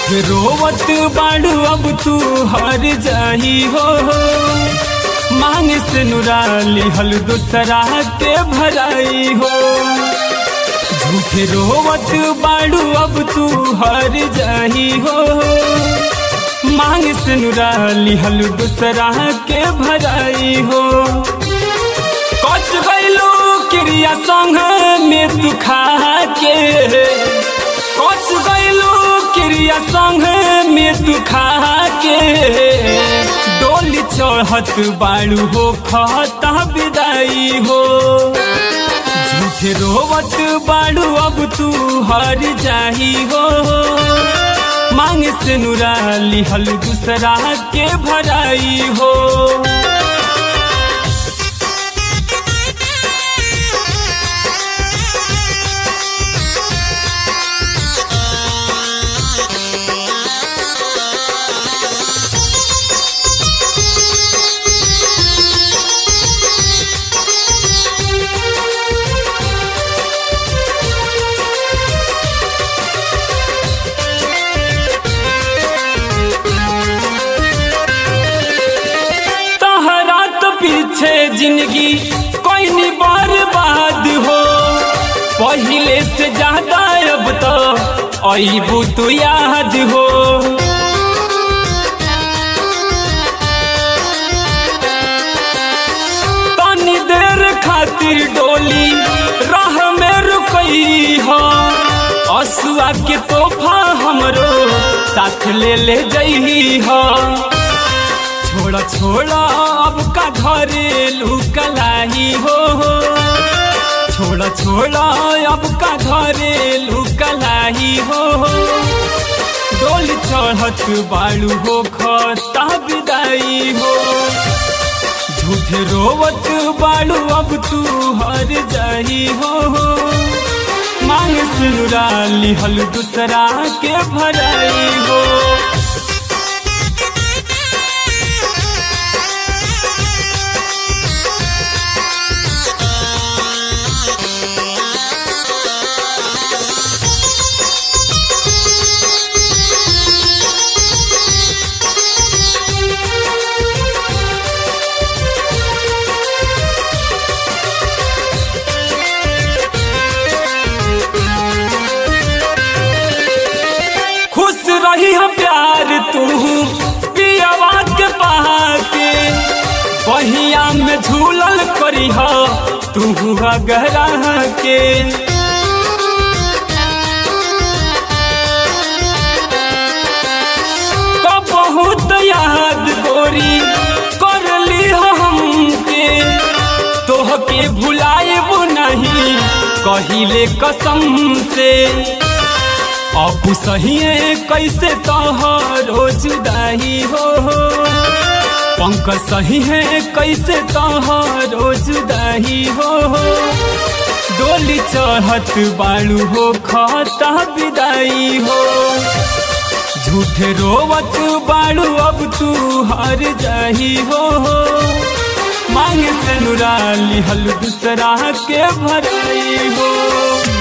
रोवत बाड़ू अब तू हर जाही हो मांग से नुराली हल दूसरा के भराई हो झूठे रोवत बाड़ू अब तू हर जाही हो मांग से नुराली हल दूसरा के भराई हो कच गैलो क्रिया संग में तू खा के कच गैलो क्रिया संग में तू खा के डोली चढ़त बाड़ू हो खता विदाई हो झूठे रोवत बाड़ू अब तू हर जाही हो मांग से नुराली हल दूसरा के भराई हो तहरा तो पीछे जिंदगी कोई नहीं बर्बाद हो पहले से ज्यादा अब तो अबू तू याद हो तनी देर खातिर डोली राह में रुकई हो असुआ के तोहफा हमरो साथ ले ले जई हो छोड़ा छोड़ा अब का घरेलू कलाई हो छोड़ा छोड़ा अब का घरेलू कलाई हो डोल चढ़त बालू हो खता विदाई हो झूठे रोवत बालू अब तू हर जाई हो मांग सुराली हल दूसरा के भराई हो खुश रही हम प्यार तू पियावा के पाके बहिया में झूलल करी हो तू गहरा के का बहुत याद गोरी कर ली हो हमके तोहके भुलाएब नहीं कहिले कसम से अब सही कैसे तोहरो जुदाई हो पंक सही है कैसे तोहरो जुदाई हो डोली चढ़त बालू हो खता विदाई हो झूठे रोवत बालू अब तू हर जाही हो मांग से नुराली हल दूसरा के भराई हो